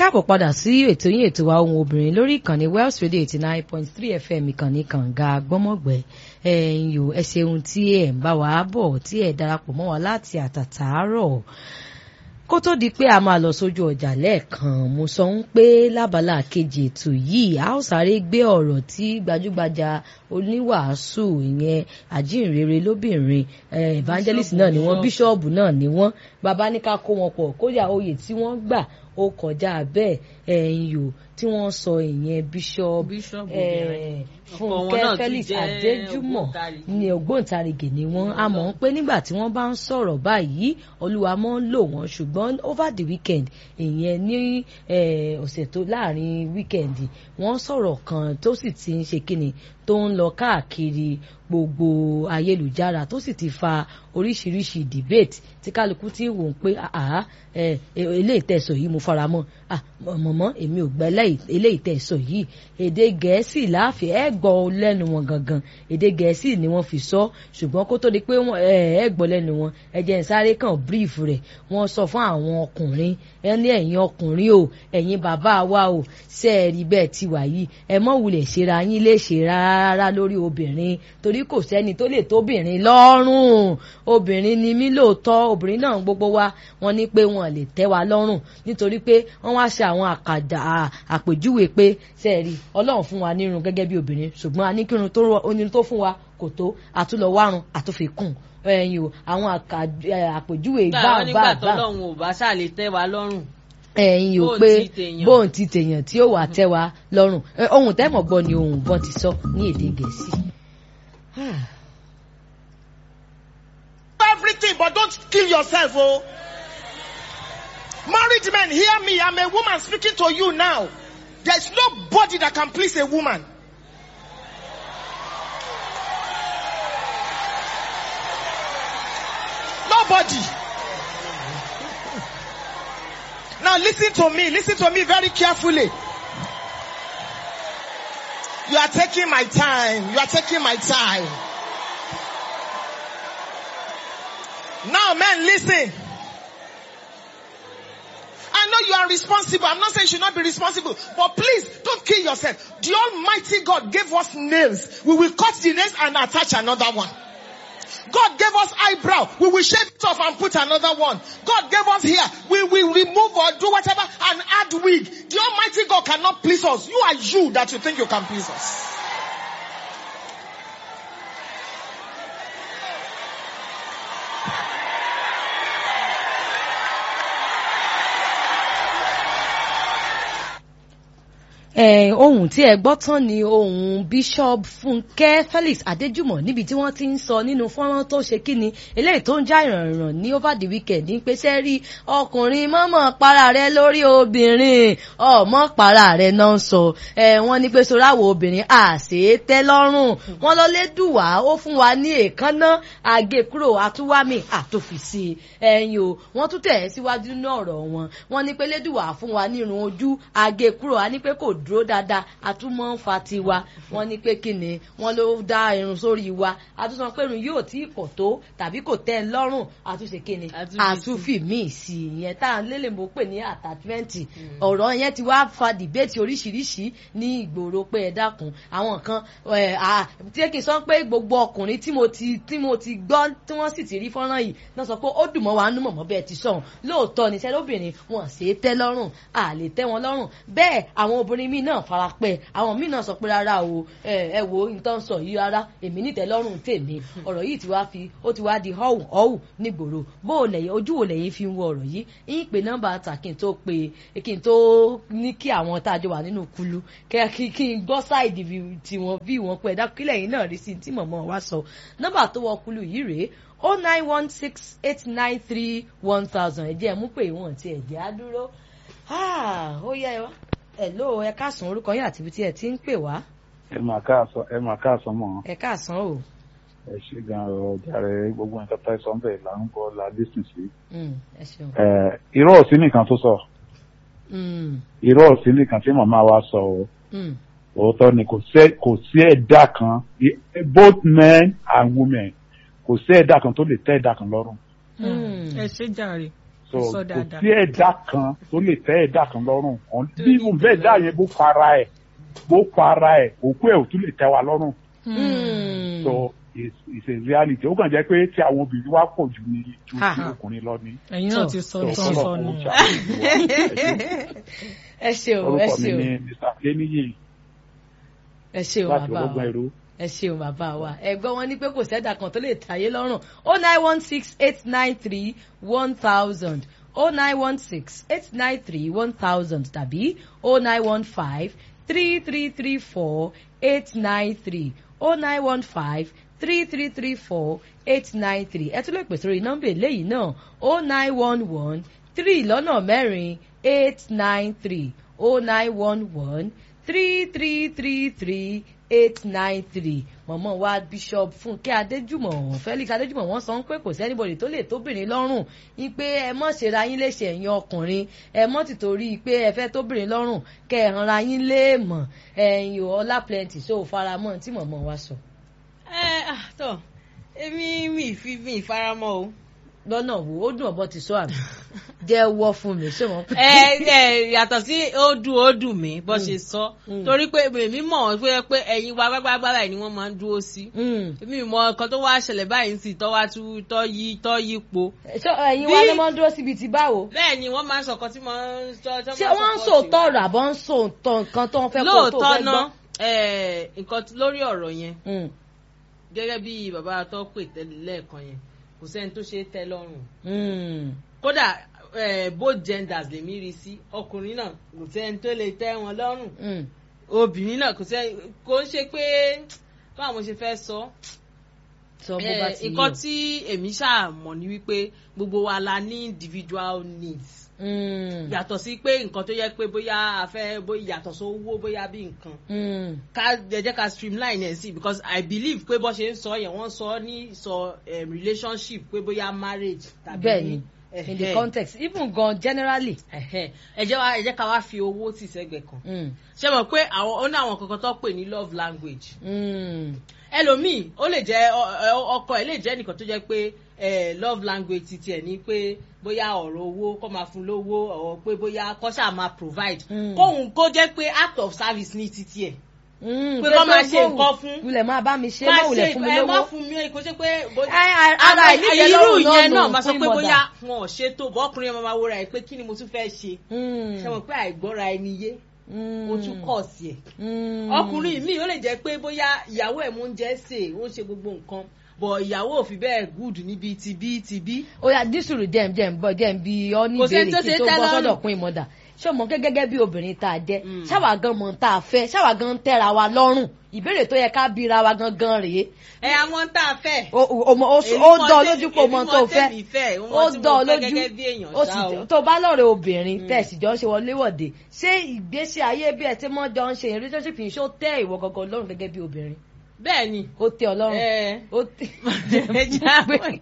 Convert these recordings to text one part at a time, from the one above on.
káàbọ̀ padà sí ètò yín ètò wa ohun obìnrin lórí ìkànnì Wells Radio eighty nine point three FM ìkànnì kànga gbọ́mọ̀gbẹ́ ẹ̀yin yòó ẹ ṣeun tí ẹ̀ ń bá wa bọ̀ tí ẹ̀ darapọ̀ mọ́ wa láti àtàtàárọ̀ kó tó di pé a máa lọ sójú ọjà lẹ́ẹ̀kan mo sọ ń pé lábala kejì ètò yìí a ó sáré gbé ọ̀rọ̀ tí gbajúgbajà oníwàásù ìyẹn àjíǹrere lóbìnrin evangelist náà ni wọ́n bíṣọ́ọ̀bù náà ni wọ́n bàbá ní ká kó wọn pọ̀ kódà oyè tí wọ́n gbà ó kọjá bẹ́ẹ̀ ẹ̀yìn yòó tí wọ́n sọ ìyẹn bíṣọ́ọ̀bù fúnkẹ́ felix adéjúmọ̀ ní ògbóǹtarìgì ni wọ́n a mọ̀ ń pé nígbà tí wọ́n bá ń sọ̀rọ̀ báyìí olúwa mọ́ ń lò wọ́n ṣùgbọ́n over the weekend ìyẹn ní ọ̀sẹ̀ tó láàrin weekend wọ́n sọ̀rọ̀ kan tó sì ti ń ṣe kíni tó ń lọ káàkiri gbogbo ayélujára tó sì ti fa oríṣiríṣi debate tí kálukú ti wò ó pé eléyìí tẹ̀sọ̀ yìí mo fara mọ́ mọ̀mọ́ èmi ò gbẹ́ eléyìí tẹ̀sọ̀ yìí èdè gẹ̀ẹ́sì láàfin ẹ̀ gbọ́ lẹ́nu wọn gangan èdè gẹ̀ẹ́sì ni wọ́n fi sọ ṣùgbọ́n kó tó di pé ẹ̀ gbọ́ lẹ́nu wọn ẹ jẹ́ n sáré kàn brief rẹ̀ wọ́n sọ fún àwọn ọkùnrin ẹ ní ẹ̀yin ọkùnrin o ẹ̀yin bàbá wa o ṣe é rí bẹ́ẹ̀ ti wà yìí ẹ mọ̀ wulẹ̀ ṣera yín lè ṣe rárá lórí obìnrin torí kò sẹ́ni tó lè tóbìnrin lọ́rùn obìnrin ni mí lóòótọ́ obìnrin náà gbogbo wa wọ́n ní pé wọ́n lè tẹ́ wa lọ́rùn nítorí pé wọ́n wá ṣe àwọn àkàdà àpèjúwe pé ṣe é rí ọlọ́run fún wa nírun gẹ́gẹ́ bí obìnrin ṣùgbọ́n a ní kírun tó fún wa kò tó àtúlọ̀ wárun àtúnfikùn ẹyin o àwọn àpèjúwe bá bá bá. nígbà tó lọ́hùn ò bá ṣáà lè tẹ́ wa lọ́rùn. ẹyin o pé bóun ti tèèyàn tí ó wà tẹ́ wa lọ́rùn ohun tẹ́mọ̀ gbọ́ ni ohun bọ́n ti sọ ní èdè gẹ̀ẹ́sì. everything but don't kill yourself oh. married men hear me i'm a woman speaking to you now there's nobody that can please a woman. Nobody. Now listen to me. Listen to me very carefully. You are taking my time. You are taking my time. Now men listen. I know you are responsible. I'm not saying you should not be responsible. But please don't kill yourself. The Almighty God gave us nails. We will cut the nails and attach another one. God gave us eyebrow. We will shave it off and put another one. God gave us hair. We will remove or do whatever and add wig. The Almighty God cannot please us. You are you that you think you can please us. ohun tí ẹ gbọ́ tán ni ohun bishop Fúnkẹ́ Felix Adéjùmọ̀ níbi tí wọ́n ti ń sọ nínú fọ́nrán tó ṣe kíni eléyìí tó ń já ìrànràn ní over the weekend ní pé sẹ́rí ọkùnrin mọ́mọ́ para rẹ lórí obìnrin ọmọ para rẹ náà ń sọ wọ́n ní pé soráwọ̀ obìnrin àṣẹ tẹ́ lọ́rùn wọ́n lọ lé dùwà ó fún wa ní èékánná àgékúrò àtúwámì àtòfìsí ẹ̀yìn o wọ́n tún tẹ̀ síwájú nínú ọ̀rọ̀ wọn wọ́n ní pé lédùwà fún wa ní irun ojú àgékúrò á ní pé kò dúró dáadáa àtúmọ̀ ń fa tiwa wọ́n ní pé kí ni wọ́n ló dá irun sórí wa àtúnṣe pé irun yóò tí kò tó tàbí kò tẹ́ ẹ lọ́rùn àtúnṣe kí ni àtúnfì míì sí i yẹn tá à ń lélẹ̀ mọ́ pé ní attachment ọ̀rọ̀ yẹn ti wá fa dìbẹ́tì oríṣiríṣi ní ìgboro pé ẹ dákun àwọn kan tí kì í sọ pé gbogbo ọkùnrin tí mo ti tí mo ti gbọ́ tí wọ́n sì ti rí fọ́nrán yìí náà sọ pé ó dùn mọ́ wa nú mọ̀mọ́ bẹ́ẹ̀ ti sọ̀hún lóòótọ́ ni sẹ́lóbìnrin wọn ṣe é tẹ́ lọ́rùn à lè tẹ́ wọn lọ́rùn bẹ́ẹ̀ àwọn obìnrin míì náà fara pẹ́ àwọn míì náà sọ pé rárá o ẹ wo nǹkan sọ yìí rárá èmi nítẹ́ lọ́rùn tèmi ọ̀rọ̀ yìí ti wá fi ó ti wá di họ́wù họ́wù nígboro bó o lẹ̀yìn ojú wo lẹ̀yìn fi ń wo ọ̀rọ̀ yìí yín pé nọ́mbà ta kí n tó pe kí n tó ní kí àwọn tá a jọ wà nínú kulu kí kí n gbọ́ sáìdì tiwọn bí wọn pẹ́ dákú kílẹ̀ yìí náà rí sí tí mọ̀mọ́ wa sọ nọ́mbà tó wọ kulu yìí rèé o nine one six eight nine three one thousand ẹ̀jẹ̀ mú pé ìwọ̀n ti ẹ̀jẹ̀ á dúró ó yẹ ẹ wá hello ẹ káàsán orúkọ yín àti ibi tí ẹ ti ń pè wá. ẹ mà káàsán ẹ mà káàsán mọ. ẹ káàsán o. ẹ ṣe gan ọ jàre gbogbo nǹkan tó sọ bẹ́ẹ̀ là ń gbọ́ la dísìn sí. ẹ ṣeun. ẹ irọ́ òsín nìkan tó sọ. irọ́ òsín nìkan tí màmá wa sọ o. òótọ́ ni kò sí ẹ̀dá kan both men and women kò sí ẹ̀dá kan tó lè tẹ́ ẹ̀dá kan lọ́rùn. ẹ ṣe jàre. so so Sọ kò dáadáa. sí ẹ̀dá kan tó lè tẹ́ ẹ̀dá kan lọ́rùn Ọ̀n- bí mo bẹ́ẹ̀ dá yẹn bó para ẹ̀ bó para ẹ̀ òkú ẹ̀ ò tún lè tẹ́ wa lọ́rùn Mm. so it's it's a reality ó kàn jẹ́ pé tí àwọn obìnrin wá pọ̀ jù ní ju Ha. ti ọkùnrin lọ ní. ẹ̀yin náà ti sọ so tán sọ kọ́lọ̀ nù. kó ṣàkóso wa. Ẹ ṣé. ẹ ṣeun ẹ orúkọ mi ṣeun ni mr adeniyi ẹ ṣeun láti bàbá ológun wa ẹrú. ẹ ṣeun bàbá wa ẹgbọ́n wọn ní pé kò sẹ́dà kan tó lè tàyé lọ́rùn o nine one six eight nine three one thousand o nine one six eight nine three one thousand tàbí o nine one five three three three four eight nine three o nine one five three three three four eight nine three ẹ tún lè pèsè orí nọ́mbà eléyìí náà o nine one one three lọ́nà mẹ́rin eight nine three o nine one one three three three three eight nine three mọ̀mọ́ wa bishop fúnkẹ́ adéjùmọ̀ felix adéjùmọ̀ wọ́n sọ pé kò sẹ́nibọ̀dì tó lè tóbìnrin lọ́rùn ní pé ẹ mọ̀ ṣera yín léṣe ẹ̀yin ọkùnrin ẹ mọ̀ tìtorí pé ẹ fẹ́ tóbìnrin lọ́rùn kẹ́ ẹ hanra yín léèmọ̀ ẹ̀yin ò ọlá plenty so faramọ́ tí mọ̀mọ́ wa sọ. ẹ ah tọ èmi mi fi mi faramọ́ o. lọ́nà wo ó dùn ọ̀bọ ti sọ àmì jẹ́ wọ́ fún mi ṣé wọ́n pè ẹ ẹ yàtọ̀ sí ó dùn ó dùn mí bó ṣe sọ Mm. torí pé èmi mọ̀ pé pé ẹ̀yin wa gbágbágbá báyìí ni wọ́n máa ń dúró sí èmi mọ nǹkan tó wá ṣẹlẹ̀ báyìí sí tọ́ wá tú tọ́ yí tọ́ yí po ṣé ẹ̀yin wa Bí- ló máa ń dúró síbi ti báwo bẹ́ẹ̀ ni wọ́n máa ń sọ̀kan tí mo ń sọ tọ́ ṣé wọ́n ń sòótọ́ ọ̀rọ̀ àbọ̀ ń sòótọ́ nǹkan tó ń fẹ́ kó tó lóòótọ́ fẹ́ ná gbọ́. ẹ, nǹkan tí- lórí ọ̀rọ̀ yẹn Mm, gẹ́gẹ́ bí bàbá tó pè tẹ́lẹ̀ lẹ́ẹ̀kan yẹn kò sẹ́ni tó ṣe é tẹ́ lọ́rùn mm. kódà eh, both genders lèmi rí sí ọkùnrin náà kò sẹ́ni tó lè tẹ́ wọn lọ́rùn Mm. obìnrin náà kò sẹ́ni kò ń ṣe pé báwo mo ṣe fẹ́ sọ sọ bó bá Eh, ti nǹkan yé tí èmi ṣáà mọ̀ ni wípé gbogbo wa la ní individual needs Mm, yàtọ̀ sí pé nǹkan tó yẹ pé bóyá a fẹ́ bóyá yàtọ̀ sówó bóyá bí nǹkan mm, ká ẹ jẹ́ ká streamline ẹ̀ sí because i believe pé bó ṣe ń sọ yẹn wọ́n sọ ní sọ um, relationship pé bóyá marriage tàbí bẹ́ẹ̀ni in the ẹ̀hẹ́, context even gan generally. ẹ̀hẹ́. ẹ jẹ́ wá ẹ jẹ́ ká wá fi owó tì sẹ́gbẹ̀ẹ́ kan Mm, ṣé mọ̀ pé àwọn ó ní àwọn kankan tó pè ní love language mm, ẹlòmíì ó lè jẹ́ ọ- ọ- ọkọ ẹ̀ lè jẹ́ nìkan tó jẹ́ pé eh, love language ti tiẹ̀ ní pé bóyá ọ̀rọ̀ owó kó máa fún lówó ọ̀rọ̀ pé bóyá kó ṣáà máa provide Mm. kóhun kó jẹ́ pé act of service ní ti tiẹ̀ mm. Pé kọ́ máa ṣe nǹkan fún. wulẹ̀ máa bá mi ṣe máa má wulẹ̀ ṣe fún mi ẹ má lówó. fún mi kó ṣe pé bó- Ẹ, ẹ, ara Àmọ́ ìníyẹ irú lọ́rùn náà yẹn nù náà máa sọ fún pé ìmọ̀dà. bóyá wọn ò ṣe tó bọ́ ọkùnrin yẹn máa wúra ẹ pé kí ni mo tún fẹ́ ṣe Mm, ṣe mọ̀ pé àìgbọ́ra ẹni yé mm, ó tún kọ̀ sí ẹ̀ mm. ọkùnrin míì ó lè jẹ́ pé bóyá ìyàwó ẹ̀ mú oúnjẹ sè ó ń ṣe gbogbo nǹkan bọ̀ ìyàwó ò fi bẹ́ẹ̀ gùd níbi tìbí tìbí ó yà dísùrù jẹ́ jẹ́ bọ́ jẹ́ bí ọ ní Kò sẹ́ni ìbéèrè tó kí ṣe tó tẹ́ bọ́ sọ́dọ̀ lọ́rùn. pín ìmọ̀dà ṣé ọmọ gẹ́gẹ́ bí obìnrin tá a jẹ́ Mm. ṣáwa gan mọ̀ tá a fẹ́ ṣáwa gan ń tẹ́ra wa lọ́rùn ìbéèrè tó yẹ ká bíra wa gangan rèé ẹ àwọn tá a fẹ́ ó ó- ó- ó Èmi ó mọ dán tèmi- lójú pé o mọ èmi tó mọ fẹ́ tèmi fẹ́, ó mọ ó tí mo dán fẹ́ lójú gẹ́gẹ́ bí èèyàn ó ṣá sì o. tó bá lọ́rẹ̀ obìnrin tẹ̀sí jọ ń ṣe wọléwọ̀de ṣé ìgbésí ayé bí ẹ ti mọ́ jọ ń ṣe yẹn relationship yìí ṣó tẹ́ ìwọ gangan lọ́rùn gẹ́gẹ́ bí obìnrin bẹ́ẹ̀ ni ó tẹ́ ọ lọ́rùn ẹ ó tẹ́ ẹ jẹ́ àwọn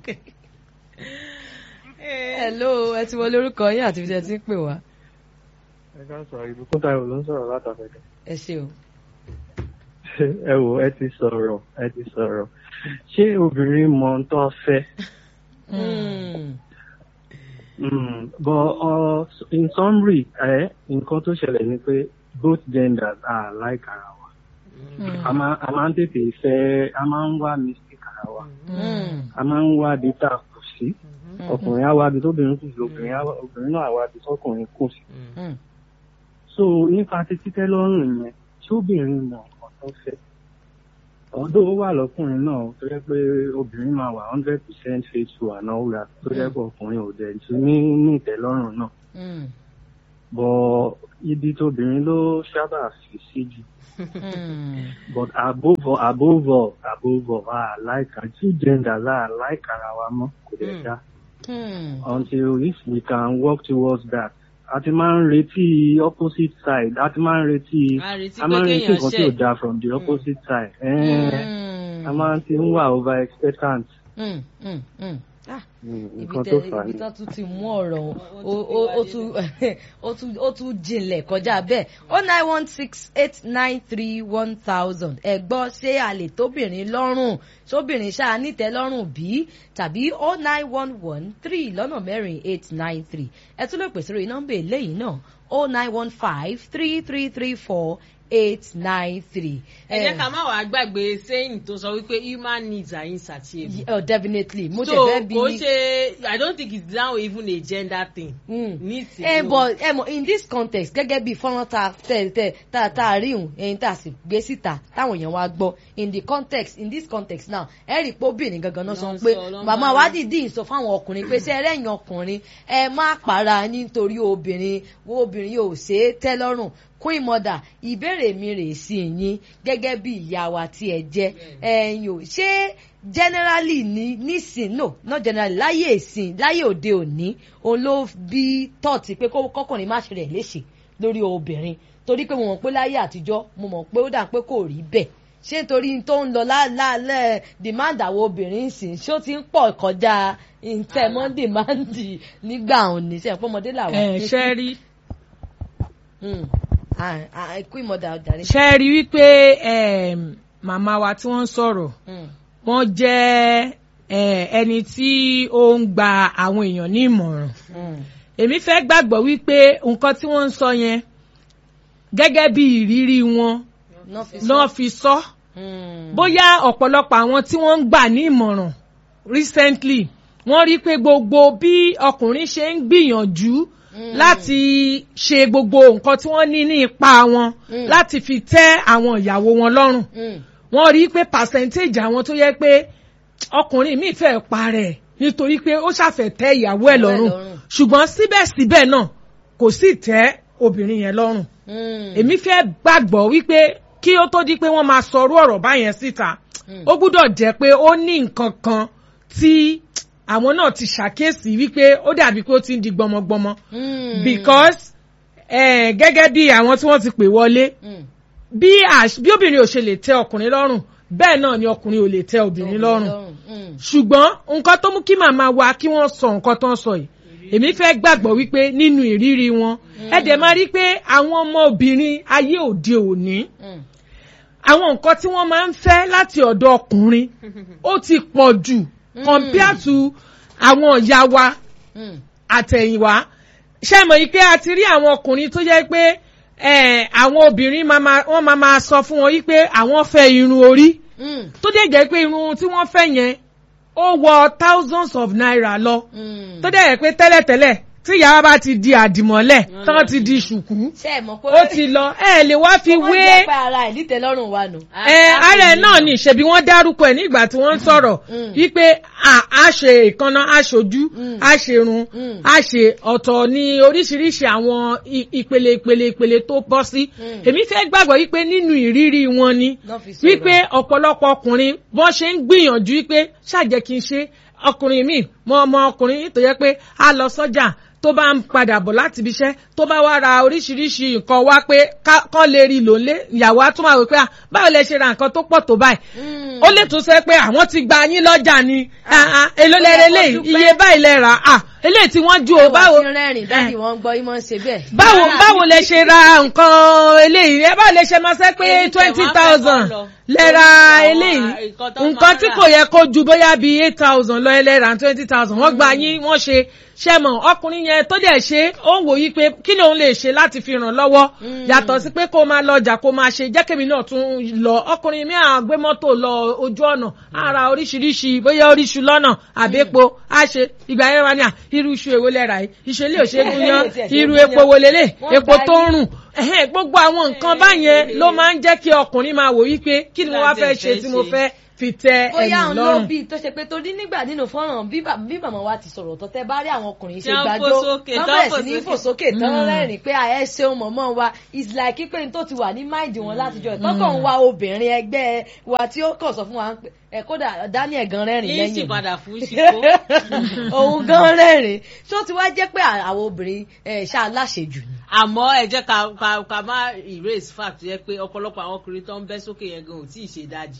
hello ẹ ti wọlé orúkọ yín àti ibi tí ẹ ti ń pè wá ẹ ká sọ ìbùkún táyọ̀ ló ń sọ̀rọ̀ látàfẹ́kẹ́. ẹ ṣe o. ẹ wò ẹ ti sọ̀rọ̀ ẹ ti sọ̀rọ̀ ṣé obìnrin mọ ohun tó fẹ́ Mm. Mm, but uh, in summary ẹ nǹkan tó ṣẹlẹ̀ ni pé both genders are like ara wa a máa a máa ń tètè fẹ́ a máa ń wá mistake ara wa Mm. a máa ń wá ibi tá a kù sí ọkùnrin á wá ibi tóbìnrin kù sí obìnrin á wá- obìnrin náà á wá ibi tọkùnrin kù sí. Mm. so nípa ti títẹ́ lọ́rùn yẹn ṣóbìnrin mọ nǹkan tó fẹ́ ọdún ó wà lọ́kùnrin náà tó jẹ́ pé obìnrin máa wà hundred percent faithful and all that tó jẹ́ pé ọkùnrin ò dẹ̀ tún ní ní ìtẹ́lọ́rùn náà Mm. bọ̀ ibi tóbìnrin ló sábà fi sí jù Mm. but above all above all above all a like our two genders a like ara wa mọ́ kò dẹ̀ Mm. dá Mm. until if we can work towards that a ti máa ń retí opposite side a ti máa ń retí a retí a pé máa ń retí kéèyàn nǹkan tí ò ṣẹ̀ dáa from the opposite side. Eh, Mm. a máa ń ti ń wà over expectant. Mm. Mm. Mm. Ah, Mm, ibi nǹkan tẹ tó fà á ibi ni. tán tún ti mú ọ̀rọ̀ o- o- ó tún ó tún ó tún jinlẹ̀ kọjá bẹ́ẹ̀ o nine one six eight nine three one thousand ẹ gbọ́ ṣé a lè tóbìnrin lọ́rùn sóbìnrin ṣáà nítẹ́ lọ́rùn bí tàbí o nine one one three lọ́nà mẹ́rin eight nine three ẹ tún lè pèsè lórí nọ́mbà eléyìí náà o nine one five three three three four eight nine three. ẹ jẹ́ ká má wàá gbàgbé saying tó sọ wípé human needs are insatiable. Oh, definitely mo tẹ̀ so fẹ́ bí kò ní- ṣe i don't think it's now even a gender thing. Mm. needs ẹ alone. bọ ẹ mọ in this context gẹ́gẹ́ bí fọ́nrán tá tẹ tẹ tá tá a rí hùn ẹyin tá a sì gbé síta táwọn èèyàn wá gbọ́ in the context in this context now ẹ rí i pé obìnrin gangan náà sọ Ló ń pé sọ, ló ń màmá bá wa rí. dìídì sọ fáwọn ọkùnrin pé ṣe ẹlẹ́yìn ọkùnrin ẹ má para nítorí obìnrin wo obìnrin yóò ṣe é tẹ́ lọ́rùn queen mother ìbéèrè mi rè sí yín gẹ́gẹ́ bí ìyá wa tí ẹ jẹ́ ẹ̀yin ò ṣé generally ní nísìn no not generally láyé ìsìn láyé òde òní òun ló bí tọ́ọ̀tì pé kó- kọ́kùnrin má ṣe rẹ̀ léṣe lórí obìnrin torí pé mo mọ̀ pé láyé àtijọ́ mo mọ̀ pé ó dà pé kò rí bẹ́ẹ̀ ṣé nítorí tó ń lọ lálẹ́ demand àwọn obìnrin sìn ṣó ti ń pọ̀ kọjá ìtẹ̀mọ́ demand nígbà òní ṣe ẹ̀pọ̀ ọmọdé làwọn. ẹ ṣe rí Mm. Ah, ah, queen mother ọ̀dàrí. ṣe rí wípé em, màmá wa tí wọ́n ń sọ̀rọ̀ Mm. wọ́n jẹ́ eh, ẹni tí ó ń gba àwọn èèyàn ní ìmọ̀ràn Mm. èmi fẹ́ gbàgbọ́ wípé nǹkan tí wọ́n ń sọ yẹn gẹ́gẹ́ bí ìrírí wọn Náà fi sọ. náà fi sọ Mm. bóyá ọ̀pọ̀lọpọ̀ àwọn tí wọ́n ń gbà ní ìmọ̀ràn recently wọ́n rí pé gbogbo bí ọkùnrin ṣe ń gbìyànjú láti ṣe gbogbo nǹkan tí wọ́n ní ní ipa wọn Mm. láti fi tẹ́ àwọn ìyàwó wọn lọ́rùn Mm. wọ́n rí pé percentage àwọn tó yẹ pé ọkùnrin míì fẹ́ parẹ́ nítorí pé ó ṣàfẹ́ tẹ́ ìyàwó ẹ̀ lọ́rùn lọ́rùn. ṣùgbọ́n síbẹ̀síbẹ̀ náà kò sì tẹ́ obìnrin yẹn lọ́rùn Mm. èmi fẹ́ gbàgbọ́ wípé kí ó tó di pé wọ́n máa sọrú ọ̀rọ̀ báyẹn síta Mm. ó gbúdọ̀ jẹ́ pé ó ní nǹkan kan tí àwọn náà ti ṣàkíyèsí wípé ó dàbí pé ó ti ń di gbọmọgbọmọ Mm. because eh, gẹ́gẹ́ bí àwọn tí wọ́n ti pè wọlé Mm. bí àṣ- bí obìnrin ò ṣe lè tẹ́ ọkùnrin lọ́rùn bẹ́ẹ̀ náà ni ọkùnrin ò lè tẹ́ obìnrin lọ́rùn Mm. ṣùgbọ́n nǹkan tó mú kí màmá wa kí wọ́n sọ nǹkan tó ń sọ yìí èmi fẹ́ gbàgbọ́ wípé nínú ìrírí wọn ẹ dẹ̀ máa rí pé àwọn ọmọ obìnrin ayé òde òní Mm. àwọn nǹkan tí wọ́n máa ń fẹ́ láti ọ̀dọ̀ ọkùnrin ó ti pọ̀ jù compare to àwọn ìyá wa Mm. àtẹ̀yìnwá ṣé mọ̀ yìí pé a ti rí àwọn ọkùnrin tó jẹ́ pé eh, àwọn obìnrin máa ma- wọ́n máa máa sọ fún wọn yìí pé àwọn fẹ́ irun orí Mm. tó dẹ̀ jẹ́ pé irun tí wọ́n fẹ́ yẹn ó wọ thousands of naira lọ Mm. tó dẹ̀ jẹ́ pé tẹ́lẹ̀tẹ́lẹ̀ tí ìyá wa bá ti di àdìmọ́lẹ̀ tán ti di ṣùkú ṣé ẹ mọ̀ pé ó ti lọ ẹ lè wá fi wọ́n wé jẹ́ pé ara ẹ̀ nítẹ̀lọ́rùn wa nù. ẹ ara ẹ náà ni ṣebí wọ́n dárúkọ ẹ nígbà tí wọ́n ń sọ̀rọ̀ Mm. wípé à á ṣe ìkànnà á ṣojú Mm. á ṣerun Mm. á ṣe ọ̀tọ̀ ní oríṣiríṣi àwọn i- ìpele ìpele ìpele tó bọ́ sí Mm. èmi fẹ́ gbàgbọ́ wípé nínú ìrírí wọn ni Náà fi sọ̀rọ̀. wípé ọ̀pọ̀lọpọ̀ ọkùnrin bọ́n ṣe ń gbìyànjú wípé ṣàjẹ́ kí n ṣe ọkùnrin míì mọ ọmọ ọkùnrin tó yẹ pé á lọ sọ́jà tó bá ń padà bọ̀ láti ibi iṣẹ́ tó bá wá ra oríṣiríṣi nǹkan wá pé ká- kán lè rí lò lé ìyàwó á tún máa wò pé à báwo lẹ ṣe ra nǹkan tó pọ̀ tó báyìí Mm. ó lè tún sẹ pé àwọn ti gba yín lọ́jà ni ah, ah, èló ó yẹ lẹ́rẹ̀ kó lè dúpẹ́. iye báyìí lẹ rà á eléyìí tí wọ́n ju o báwo báwo rẹ́rìn dáàdi wọn gbọ́ yín máa ń ṣe bẹ́ẹ̀. báwo báwo lẹ ṣe ra nǹkan eléyìí ẹ báwo lẹ ṣe máa ṣe pé Èyí tẹ̀ twenty wá fẹ́ thousand kọ́ lọ. lẹ ra Àwọn eléyìí nǹkan tó máa nǹkan tí rà. kò yẹ kó ju bóyá bíi eight thousand lọ ẹ lẹ ra twenty thousand wọ́n gba yín wọ́n ṣe ṣe mọ̀ ọkùnrin yẹn tó dẹ̀ ṣe ó ń wò yí pé kí ni òun lè ṣe láti fi ràn lọ́wọ́ yàtọ̀ sí pé kó máa lọ ọjà kó máa ṣe jẹ́kẹ̀mí náà tún lọ ọkùnrin mi à gbé mọ́tò lọ ojú ọ̀nà ara oríṣiríṣi bóyá oríṣu lọ́nà àbẹ́po á ṣe ìgbà yẹn wá ní à irú iṣu èwo lẹ́ra yìí ìṣẹ̀lẹ̀ òṣègùn yan irú epo wo lélẹ̀ Wọ́n epo gba tó ń yín. rùn ẹ̀hẹ́n, gbogbo àwọn nǹkan báyẹn ló máa ń jẹ́ kí ọkùnrin máa wò wípé kí ni mo wá fẹ́ ṣe tí mo fẹ́ fi tẹ bóyá ẹ̀yìn òun ló lọ́rùn. bí tó ṣe pé torí nígbà nínú fọ́nrán bí bà- bí màmá wa ti sọ̀rọ̀ tó tẹ́ bá rí àwọn ọkùnrin ṣe Tí wọ́n gbàjọ́ fò sókè, wọ́n tán bẹ̀rẹ̀ fò sí ní sókè. fò sókè tán Mm. rẹ́rìn pé à ẹ ṣeun mọ̀mọ́ wa is like pé n tó ti wà ní máìdì wọn látijọ́ ìtọ́kọ̀ ń wa obìnrin ẹgbẹ́ wa tí ó kàn sọ fún wa pé ẹ kódà Daniel gan rẹ́rìn yín lẹ́yìn sì mi. padà fún ṣíkó. òun gan rẹ́rìn ṣó ti wá jẹ́ pé àwọn obìnrin ẹ̀ ṣá aláṣejù ni. àmọ́ ẹ jẹ́ ká ká ká má erase fact yẹ pé ọ̀pọ̀lọpọ̀ àwọn ọkùnrin tó ń bẹ́ sókè yẹn gan ò tí ì ṣe dájì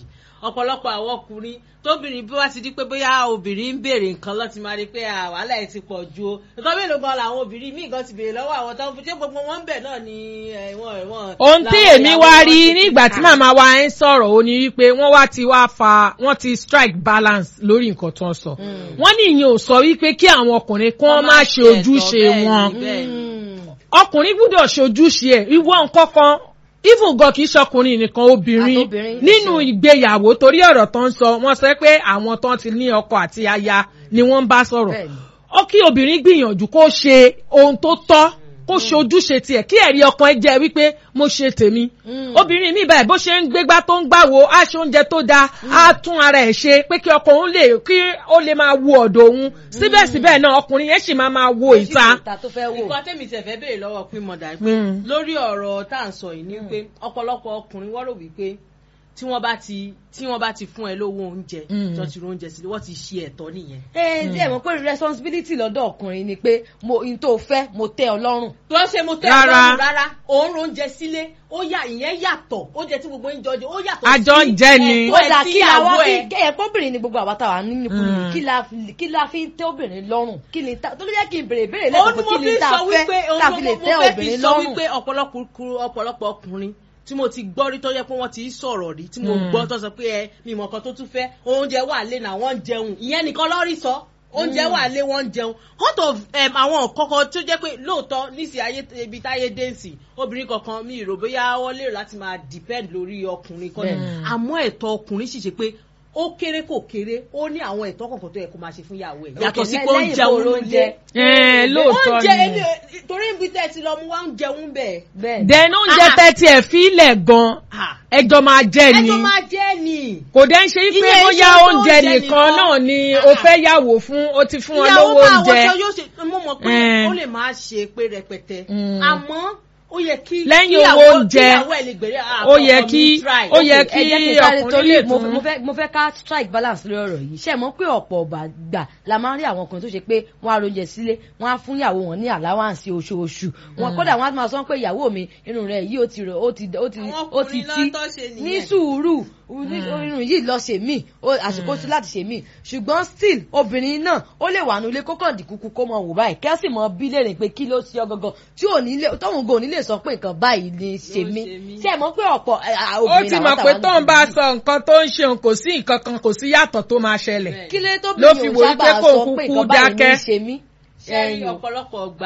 ọ̀pọ̀lọpọ̀ àwọn ọkùnrin tóbìnrin bí wá ti di pé bóyá obìnrin ń béèrè nǹkan lọ́ti máa rí pé à, wàhálà ẹ̀ ti pọ̀ ju o nǹkan mélòó gan làwọn obìnrin míì gan ti béèrè lọ́wọ́ àwọn tó ń fi ṣé gbogbo wọn ń bẹ̀ náà ni ẹ̀wọ̀n ẹ̀wọ̀n. ohun tí làwọn èmi ìyàwó wá wọn rí ti nígbà kà. tí màmá wa ń sọ̀rọ̀ ó ní wípé wọ́n wá ti wá fa wọ́n ti strike balance lórí nǹkan tó ń sọ wọ́n ní ìyẹn ò sọ wípé kí àwọn ọkùnrin kí wọ́n má ṣe ẹ̀tọ́ ojúṣe bẹ́ẹ̀ ni, wọn bẹ́ẹ̀ ni. ọkùnrin gbúdọ̀ ṣojúṣe ẹ̀ ìwọ nǹkan kan even gan kì í ṣọkùnrin nìkan obìnrin Àtobìnrin, nínú ṣe. ìgbéyàwó torí ọ̀rọ̀ tó ń sọ wọ́n sọ pé àwọn tó ti ní ọkọ àti aya ni wọ́n ń bá sọ̀rọ̀ Bẹ́ẹ̀ni. ó kí obìnrin gbìyànjú kó ṣe ohun tó tọ́ kó ṣe ojúṣe tiẹ̀ kí ẹ̀rí ọkàn ẹ jẹ́ wípé mo ṣe tèmi obìnrin mi báyìí bó ṣe ń gbégbá tó ń gbàwó á ṣe oúnjẹ tó dáa á tún ara ẹ̀ ṣe pé kí ọkọ òun lè kí ó lè máa wo ọ̀dọ̀ òun síbẹ̀síbẹ̀ náà ọkùnrin yẹn sì máa máa wo ìta. ìta tó fẹ́ wò. nǹkan tẹ́mi tẹ̀ fẹ́ béèrè lọ́wọ́ pín mọ̀dà pé Mm. lórí ọ̀rọ̀ tá à ń sọ yìí ni pé ọ̀pọ̀lọpọ̀ ọkùnrin wọ́n rò wípé tí wọ́n bá ti tí wọ́n bá ti fún ẹ lówó oúnjẹ Mm. tó ti ro oúnjẹ sílẹ̀ wọ́n ti ṣe ẹ̀tọ́ nìyẹn. ẹ ẹ mọ̀ pé responsibility lọ́dọ̀ ọkùnrin ni pé mo n tó fẹ́ mo tẹ́ ọ lọ́rùn. tó ń ṣe mo tẹ́ Rárá. ọlọ́run rárá òun ro oúnjẹ sílé ó yà ìyẹn yàtọ̀ oúnjẹ tí gbogbo ń jọjọ ó yàtọ̀ Àjọ ń jẹ ni. ó dà ẹ̀tọ́ kí la wá ẹ̀ fi síyàwó ẹ̀. kẹ́yẹ kóbìnrin ni gbogbo àwa táwa nínú ikú Mm. kí la fi- kí la fi ń tẹ́ obìnrin lọ́rùn kí ni ta tó ló jẹ́ kí n bèrè ìbéèrè ó lẹ́kọ̀ọ́ ní pé mo kí fi ni ta sọ fẹ́ wípé ká fi lè mo tẹ́ fẹ́ fi obìnrin sọ lọ́rùn. wípé ọ̀pọ̀lọpọ̀ ọ̀pọ̀lọpọ̀ ọkùnrin tí mo ti gbọ́ rí tó yẹ pé wọ́n ti ń sọ̀rọ̀ rí tí mo Mm. gbọ́ tó sọ pé ẹ mi mọ̀ kan tó tún fẹ́ oúnjẹ wà lé náà wọ́n ń jẹun ìyẹn nìkan lọ́rí sọ oúnjẹ wà lé wọ́n ń jẹun out of um, àwọn kọ̀ọ̀kan tó jẹ́ pé lóòótọ́ nísì ayé ibi táyé dẹ́ǹsì obìnrin kankan mi rò bóyá wọ́n lérò láti máa depend lórí ọkùnrin kan Bẹ́ẹ̀. àmọ́ ẹ̀tọ́ ọkùnrin sì ṣe pé ó kéré kò kéré ó ní àwọn ẹ̀tọ́ kọ̀ọ̀kan tó yẹ kó máa ṣe fún ìyàwó ẹ̀ yàtọ̀ sí pé ó ń lẹ́yìn jẹun kó lóúnjẹ Ẹ, lóòótọ́ oúnjẹ ni. èmi ò- torí ibi tẹ́ ẹ ti lọ mu wá ń jẹun bẹ́ẹ̀. bẹ́ẹ̀ then oúnjẹ Ah. tẹ́tí ẹ̀ fi ilẹ̀ gan Ah. ẹjọ́ máa jẹ́ ni ẹjọ́ máa jẹ́ ni. kò dẹ́ ń ṣe pé Iye bóyá iṣẹ́ tó oúnjẹ oúnjẹ nìkan nìkan. náà ni Ah. o fẹ́ yàwó fún o ti fún wọn ìyàwó lówó máa oúnjẹ wọṣọ yóò ṣe mo mọ̀ pé Eh. ó lè máa ṣe pé rẹpẹtẹ Mm. àmọ́ ó yẹ kí Lẹ́yìn kíyàwó- owó oúnjẹ, kíyàwó ẹ̀ lè gbèrè ah, ó yẹ ọkọ mi kí- try. ó yẹ ẹ kí jẹ́ kí n sáré ọkùnrin torí lè mo tún- mo fẹ́ mo fẹ́ ká strike balance lórí ọ̀rọ̀ yìí ṣe mọ̀ pé ọ̀pọ̀ ọ̀gbà gbà la máa ń rí àwọn ọkùnrin tó ṣe pé wọ́n á ronjẹ sílé wọ́n á fún ìyàwó wọn ní àláwáǹsì oṣooṣù wọn kódà wọ́n á máa sọ pé ìyàwó mi irun rẹ̀ yìí ó ti rò ó ti ó ti Àwọn ó ti ọkùnrin náà tí tó ṣe nìyẹn. ní sùúrù ní irun yìí lọ ṣe mí ó- àsìkò sí láti ṣe mí ṣùgbọ́n still obìnrin náà ó lè wà nílé kó kàn dì kúkú kó mọ wò báyìí kẹ́sì mọ bí léèrè pé kí ló ṣe ọ gangan tí ò ní lè tóun gò ní lè sọ pé nǹkan báyìí ni ṣe Ló mí ṣe mí. ṣe mọ̀ pé ọ̀pọ̀ ẹ, à, ó obìnrin ti làwọn mọ̀ táwa pé ń tóun bá dùn. sọ nǹkan tó ń ṣe òun kò sí nǹkan kan kò sí yàtọ̀ tó máa ṣẹlẹ̀ Bẹ́ẹ̀. kí ló tó Ló bí fi mi ò wò wípé sábà kó sọ kúkú pé nǹkan báyìí ní dákẹ́. í ṣe mí. ṣe rí Ẹ̀yin o. ọ̀pọ̀lọpọ̀ gbà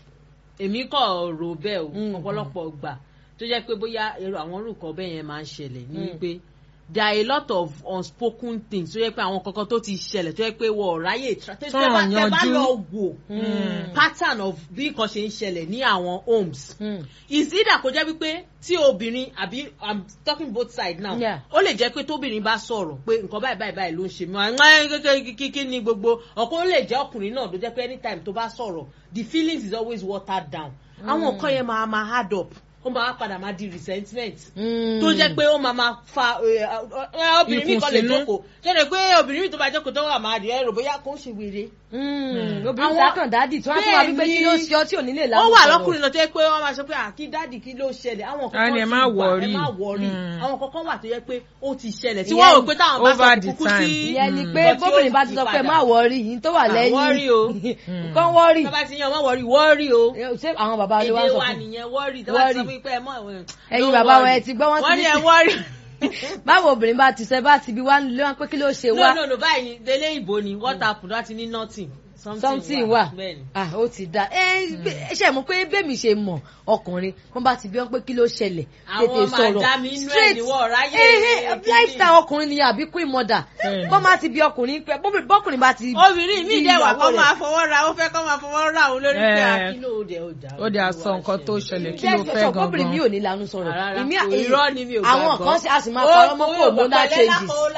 èmi kọ̀ rò bẹ́ẹ̀ o Mm. ọ̀pọ̀lọpọ̀ gbà tó jẹ́ pé bóyá èrò àwọn orúkọ bẹ́ẹ̀ yẹn máa ń ṣẹlẹ̀ ní Mm. wípé there are a lot of unspoken things tó jẹ́ pé àwọn kankan tó ti ṣẹlẹ̀ tó jẹ́ pé wọ́n ráyè tra tó Tán tẹ́ bá tẹ́ bá yanjú. lọ wò Mm. pattern of bí nǹkan ṣe ń ṣẹlẹ̀ ní àwọn homes Mm. is either kó jẹ́ wípé tí obìnrin àbí i'm talking both sides now Yeah. ó lè jẹ́ pé tóbìnrin bá sọ̀rọ̀ pé nǹkan báyìí báyìí báyìí ló ń ṣe mí àwọn kíkí ní gbogbo ọ̀kan ó lè jẹ́ ọkùnrin náà ló jẹ́ pé anytime tó bá sọ̀rọ̀ the feelings is always watered down àwọn nǹkan yẹn máa máa hard up ó máa padà máa di resentment Mm. tó jẹ́ pé ó máa máa fa ẹ, ẹ, obìnrin mi kan lè Ìkùnsínú. jókòó ṣẹlẹ̀ pé obìnrin mi tó bá jókòó tó wà máa rí ẹrù bóyá kó ń ṣe wèrè Mm. obìnrin Àwọn- dákàn dádì tí wọ́n á tún wá wípé Bẹ́ẹ̀ni. kí ló ṣe ọ tí ò ní lè ó lánàá wà sọ̀rọ̀. lọkùnrin lọ tó yẹ pé wọn máa sọ pé àkí dáàdì kí ló ṣẹlẹ̀ àwọn A kankan ní ẹ sì má wà ẹ worry. má wọrí Mm. àwọn kankan wà tó yẹ pé ó ti ṣẹlẹ̀ tí Ìyẹn wọ́n rò pé táwọn bá over sọ the kúkú time. sí ìyẹn ni Mm. pé Nǹkan tí ó bóbìnrin bá ti yí sọ pé padà. má wọrí yìí tó wà Ah, lẹ́yìn worry o. kán wọ́rì tó bá ti yan ọmọ wọrí wọ́ọ̀rì o ṣé àwọn bàbá wa èdè sọ wa fún nìyẹn wọ́ọ̀rì tó bá ti sọ Worry. fún pé ẹ mọ̀ ẹ̀wọ̀n Ẹ̀yin bàbá wọn ẹ ti gbọ́, wọ́n ti wọ́n ní ní ẹ sí- wọ́ọ̀rì báwo obìnrin bá ti sẹ bá ti bí wá nílé wọn pé kí ló ṣe no wá no no báyìí ni délé ìbò ni what happen láti ní nothing something wà bẹ́ẹ̀ni ah ó ti da ẹ ẹ ṣe mọ̀ pé bẹ́ẹ̀ mi ṣe mọ̀ ọkùnrin wọ́n bá ti bí wọn pé kí ló ṣẹlẹ̀ Àwọn tètè sọ̀rọ̀ madam inú ẹ̀ ni wọ́n ráyè kíní. lifestyle ọkùnrin ni àbí queen mother Bẹ́ẹ̀ni. bọ́n bá ti bí ọkùnrin pé bọ́bìnrin- bọ́kùnrin bá ti obìnrin mi bí dẹ̀ wà ìyàwó kó rẹ̀. máa fọwọ́ ra ó fẹ́ kó máa fọwọ́ ra òun lórí pé Eh. àkínú òde ọjà ó dẹ̀ sọ nǹkan tó ṣẹlẹ̀ kí ló Jẹ́ fẹ́ sọ kọ́bìnrin mi gangan. ò ní lanu sọ̀rọ̀ Rárá, Èmi- kò irọ́ ni mi ò àwọn gbàgbọ́. kan sì- a sì máa parọ́ mọ́ pé hormonal changes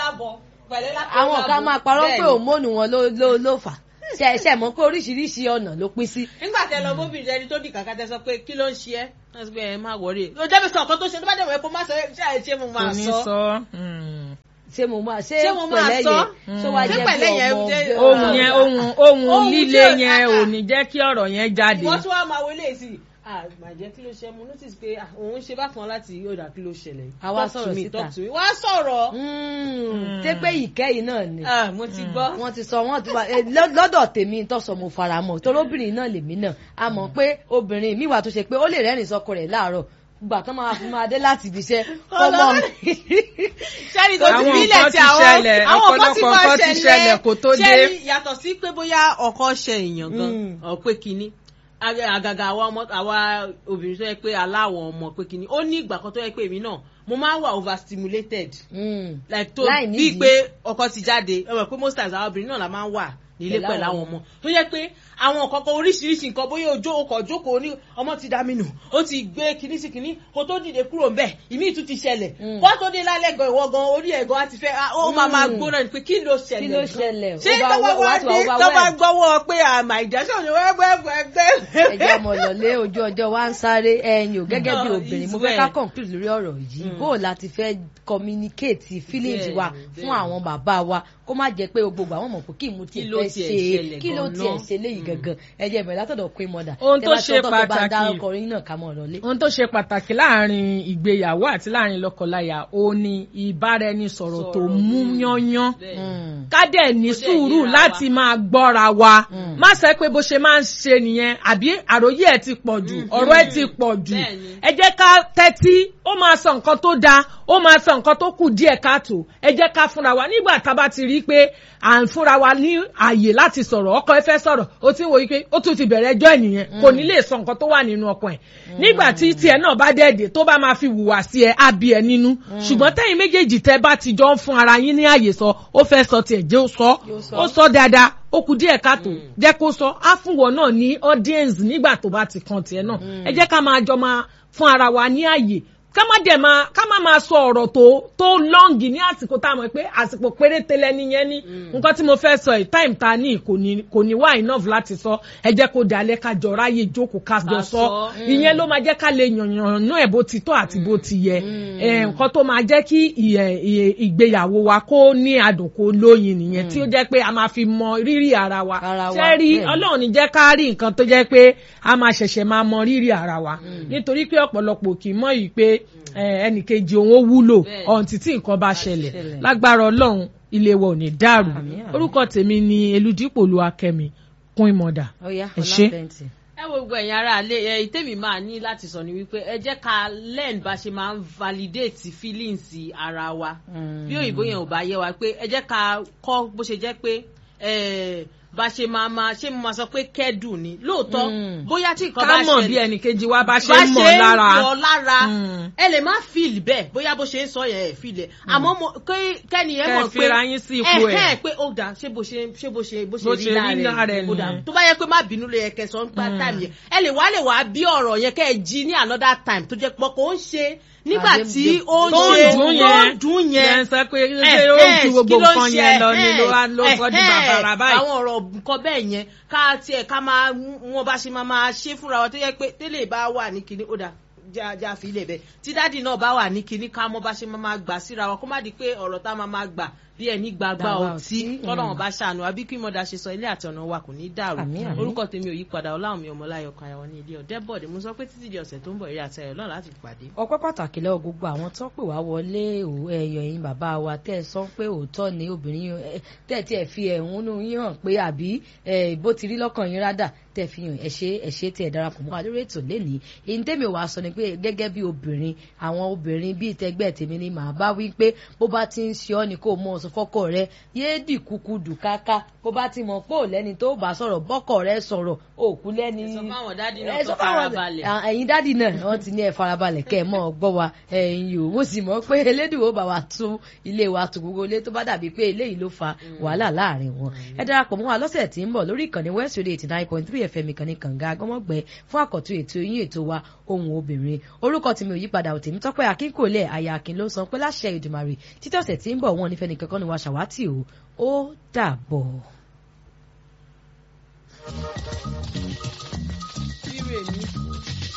changes àwọn kan máa parọ́ pé hormone wọn ló ló ló fà ṣe ṣe mọ̀ pé oríṣiríṣi ọ̀nà ló pín sí nígbà tẹ lọ bóbìnrin ẹni tó di kàkà tẹ sọ pé kí ló ń ṣe ẹ́ wọ́n sọ pé ẹ má wọrí ó jẹ́ mi sọ nǹkan tó ṣe tó bá dẹ̀ wọ̀ ẹ́ kó má sọ ẹ́ ṣe àìṣe mo kò máa ní sọ. sọ. mm. ṣé mo máa ṣé Ṣé mo máa pẹ̀lẹ́ sọ? yẹn ṣó wá Ṣé jẹ́ pẹ̀lẹ́ bí yẹn ọmọ jẹ́- ọgbẹ́ ohun ọ̀la? yẹn ohun ohun Ohun líle tí ò- yẹn ah, ò ah. ní jẹ́ kí ọ̀rọ̀ yẹn jáde. wọ́n tún wá máa wọlé sí i ah màjẹ́ kí ló ṣe mo notice pé ah òun ṣe bákan láti yóòdà kí ló ṣẹlẹ̀ Àwa Talk to sọ̀rọ̀ me, síta. talk to me. wá sọ̀rọ̀ ṣé pé ìkẹyìn náà ni ah mo ti gbọ́ wọ́n ti sọ wọ́n ti wá eh, lọ́- lọ́dọ̀ tèmi tó sọ mo fara mọ́ torí obìnrin náà lèmi náà a mọ̀ pé obìnrin mi wà tó ṣe pé ó lè rẹ́rìn sọkọ rẹ̀ láàárọ̀ gbà tán máa fi máa dé láti ibi iṣẹ́ ọmọ sẹ́ni tó ti Àwọn bílẹ̀ nǹkan tí ti àwọn ṣẹlẹ̀, àwọn nǹkan ti ọ̀pọ̀lọpọ̀ máa nǹkan ti ṣẹlẹ̀ kó tó dé. Sẹ́ni yàtọ̀ sí pé bóyá ọkọ ṣe èèyàn gan Mm. ọ̀ pé kínní Àgà- àgàgà àwa ọmọ àwa obìnrin tó yẹ pé aláwọ̀ ọmọ pé kínní ó ní ìgbà kan tó yẹ pé èmi náà mo máa ń wà overstimulated Mm. like tó Láì bíi nídìí. pé ọkọ ti jáde ẹ mọ̀ pé most times àwọn obìnrin náà la máa ń wà nílé Pẹ̀lú pẹ̀lú àwọn àwọn ọmọ tó yẹ pé àwọn nǹkan kan oríṣiríṣi nǹkan bóyá ojú ọkọ̀ jókòó ní ọmọ ti dá mi nù ó ti gbé kinní sí kinní kó tó dìde kúrò ń bẹ̀ ìmí ìtú ti ṣẹlẹ̀ Mm. kó tó dé lálẹ́ gan ìwọ gan orí ẹ̀ gan á ti fẹ́ á- ó máa máa Mm. gbóná ni pé kí ló ṣẹlẹ̀ Kí ló gan? ṣẹlẹ̀? ṣé Over- tọ́wọ́ wá wá ti wà dé overwhelmed. tọ́wọ́ gbọ́wọ́ pé àmà ìjẹ́sọ̀ ni wẹ́gbẹ́gbẹ́gbẹ́. ẹjẹ ọmọ lọlé ojú ọjọ́ wa ń sáré ẹ̀yin ò gẹ́gẹ́ bí No, obìnrin mo it's fẹ́ ká well. conclude lórí ọ̀rọ̀ yìí bó o láti fẹ́ communicate feelings Bẹ́ẹ̀ni, wa fún bẹ́ẹ̀ni. àwọn bàbá wa kó má jẹ́ pé gbogbo àwọn mọ̀ pé kí mo tiẹ̀ Kí ló fẹ́ tiẹ̀ ṣe ṣẹlẹ̀ kí ló gan-an? tiẹ̀ ṣe léyìí gangan ẹjẹ ìbẹ̀rẹ̀ látọ̀dọ̀ pé mọ̀dà Ohun tó ṣe pàtàkì. dárúkọ yín náà ká mọ̀ lọlé. ohun tó ṣe pàtàkì láàrin ìgbéyàwó àti láàrin lọ́kọláya ó ní ìbáraẹnisọ̀rọ̀ tó Sọ̀rọ̀, mú mm. yányán Mm. ká dẹ̀ ní Kó dẹ̀ sùúrù yíra láti máa gbọ́ra wa Mm. má sẹ́ pé bó ṣe máa ń ṣe nìyẹn àbí àròyé ẹ̀ ti pọ̀ jù ọ̀rọ̀ ẹ̀ ti pọ̀ jù Bẹ́ẹ̀ni. ẹ jẹ́ ká tẹ́tí ó máa sọ nǹkan tó dáa ó máa sọ nǹkan tó kù díẹ̀ káàtó ẹ jẹ́ ká fúnra wa nígbà tá a bá ti rí i pé à ń fúnra wa ní àyè láti sọ̀rọ̀ ọkọ ẹ fẹ́ sọ̀rọ̀ ó ti ń wo yí pé ó tún ti bẹ̀rẹ̀ ẹjọ́ ènìyàn kò ní lè sọ nǹkan tó wà nínú ọkàn ẹ̀ nígbà tí tiẹ̀ náà bá dẹ́ẹ̀dẹ̀ tó bá máa fi hùwà sí ẹ á bí ẹ nínú ṣùgbọ́n tẹ́yìn méjèèjì tẹ́ bá ti jọ ń fún ara yín ní àyè sọ ó fẹ́ sọ tiẹ̀ jẹ́ ó sọ Yóò sọ. ó sọ dáadáa ó kù díẹ̀ káàtó jẹ́ kó sọ á fún wọn náà ní audience nígbà tó bá ti kan tiẹ̀ náà ẹ jẹ́ ká máa jọ máa fún ara wa ní àyè ká má dẹ̀ máa ká má máa sọ ọ̀rọ̀ tó tó lọ́ǹgì ní àsìkò tá a mọ̀ pé àsìkò péréte lẹ́ni yẹn ní nǹkan tí mo fẹ́ sọ yìí time ta ní kò ní kò ní wá enough láti sọ ẹ jẹ́ kó dalẹ̀ ká jọ ráyè jókòó ká jọ Ká sọ sọ. ìyẹn ló máa jẹ́ ká lè yànyàn náà ẹ̀ bó ti tọ́ àti bó ti yẹ ẹ̀, nǹkan tó máa jẹ́ kí ìyẹ- ìyẹ- ìgbéyàwó wa kó ní adùn kó lóyin nìyẹn tí ó jẹ́ pé a máa fi mọ rírì ara wa Ara wa, ṣé rí bẹ́ẹ̀ ni. ọlọ́run ní jẹ́ ká rí nǹkan tó jẹ́ pé a máa ṣẹ̀ṣẹ̀ máa mọ rírì ara wa nítorí pé ọ̀pọ̀lọpọ̀ kì í mọ̀ yìí pé eh, ẹnìkejì òun ó wúlò Bẹ́ẹ̀. ọ̀hún títí nǹkan bá ṣẹlẹ̀ ṣẹlẹ̀. lágbára ọlọ́run ilé wa ò ní dàrú Àmín, àmín. orúkọ tèmi ni eludipò olúwakẹ́mi kún ìmọ̀dà ó yá Ẹ ṣé. ọlápẹ̀ntì. ẹ wo gbogbo ẹ̀yin ará ilé ẹ ìtẹ́mi máa ní láti sọ ni wípé ẹ jẹ́ ká learn bá ṣe máa ń validate feelings ara wa bí òyìnbó yẹn ò bá yẹ wa pé ẹ jẹ́ ká kọ́ bó ṣe jẹ́ pé eh, bá ṣe máa máa ṣé mo máa sọ pé kẹ́dùn ni lóòótọ́ Mm. bóyá tí nǹkan ká bá mọ̀ bí ṣẹlẹ̀ ẹnìkejì wa bá ṣe bá ń mọ̀ lára lọ lára Mm. ẹ lè má feel bẹ́ẹ̀ bóyá bó ṣe ń sọ yẹn ẹ feel ẹ̀ àmọ́ mo kẹ́- kẹ́ni ẹ Kẹ́ mọ̀ pé fira yín sí ipò ẹ̀. ẹ̀hẹ́n, pé ó dà ṣé bó ṣe ṣé bó ṣe bó Bó ṣe ṣe rí rí lára lára ẹ̀ ẹ̀ ó dà nìyẹn. tó bá yẹ pé má bínú lè yẹ kẹsàn án gbá time yẹn ẹ lè wá lè wá bí ọ̀rọ̀ yẹn kẹ́ ẹ jí ní another time tó jẹ́ pọ̀ kò ń ṣe nígbà Àdé- tí ó ń tó ṣe ń dùn tó yẹn ń dùn yẹn yẹn sọ pé ṣé ó ń ju gbogbo nǹkan yẹn lọ ni ló wá ló sọ di bàbàrà báyìí. àwọn ọ̀rọ̀ nǹkan bẹ́ẹ̀ yẹn ká tiẹ̀ ká máa wọn bá ṣe máa máa ṣe fúnra wa tó yẹ pé tẹ́lẹ̀ bá wà ní kinní ó dà já já fi ilé bẹ́ẹ̀ tí dáàdì náà bá wà ní kinní ká mọ́ bá ṣe máa máa gbà síra wa kó má di pé ọ̀rọ̀ tá a máa máa gbà bí ẹni gbàgbà Gbàgbà ọtí ọtí, tọ́lọ́ mm. wọn bá ṣàánú àbí kí mọ̀dà ṣe sọ ilé àti ọ̀nà wa kò ní dàrú Àmín, àmín. orúkọ tèmi ò yí padà ọláwọ̀n mi ọmọláyọ̀ kan àwọn ní ilé ọ̀dẹ́bọ̀dé mo sọ pé títí di ọ̀sẹ̀ tó ń bọ̀ eré àtẹ̀yọ̀ náà láti pàdé. ọpẹ́ pàtàkì lọ́wọ́ gbogbo àwọn tó pè wá wọlé ò- ẹ̀yọ̀ yín bàbá wa tẹ́ ẹ sọ pé òótọ́ ni obìnrin ẹ, tẹ́ ẹ tiẹ̀ fi ẹ̀hónú yín hàn pé àbí ẹ, bó ti rí lọ́kàn yín rádà tẹ́ ẹ fi hàn ẹ̀ṣẹ́ ẹ̀ṣẹ́ tí ẹ darapọ̀ mọ́ wa lórí ètò lénìí èyí tẹ́mi ò wá sọ ni pé gẹ́gẹ́ bí obìnrin àwọn obìnrin bíi tẹgbẹ́ tèmi ni màá bá wí pé bó bá ti ń ṣe ọ́ ni kó o mọ ọ̀sán fọ́kọ rẹ yéé dì kúkú dù káká bó bá ti mọ̀ pé ò lẹ́ni tó bá sọ̀rọ̀ bọ́kọ rẹ sọ̀rọ̀ òkú lẹ́ni ẹ sọ fáwọn dádì náà ẹ kó sọ fáwọn- farabalẹ̀. à, ẹ̀yin dádì náà wọ́n ti ní ẹ farabalẹ̀ kẹ́ ẹ mọ́ ọ gbọ́ wa ẹ̀yin yòó mo sì mọ̀ pé elédùn ó bá wa tún ilé wa tún gbogbo ilé tó bá dàbí pé eléyìí ló fa wàhálà láàrin wọn ẹ darapọ̀ mọ́ wa lọ́sẹ̀ tí ń bọ̀ lórí ìkànnì west radio eighty nine point three fm ìkànnì kànga agbọ́mọ̀gbẹ́ fún àkọ́tún ètò yín ètò wa ohun obìnrin orúkọ tèmi ò yípadà ò tèmi tọ́pẹ́ akínkòlẹ̀ àyà akin ló sọ pé láṣẹ ìdùmarè títí ọ̀sẹ̀ tí ń bọ̀ wọn nífẹ̀ẹ́ nìkan kan ni wa ṣàwátì o ó dàbọ̀.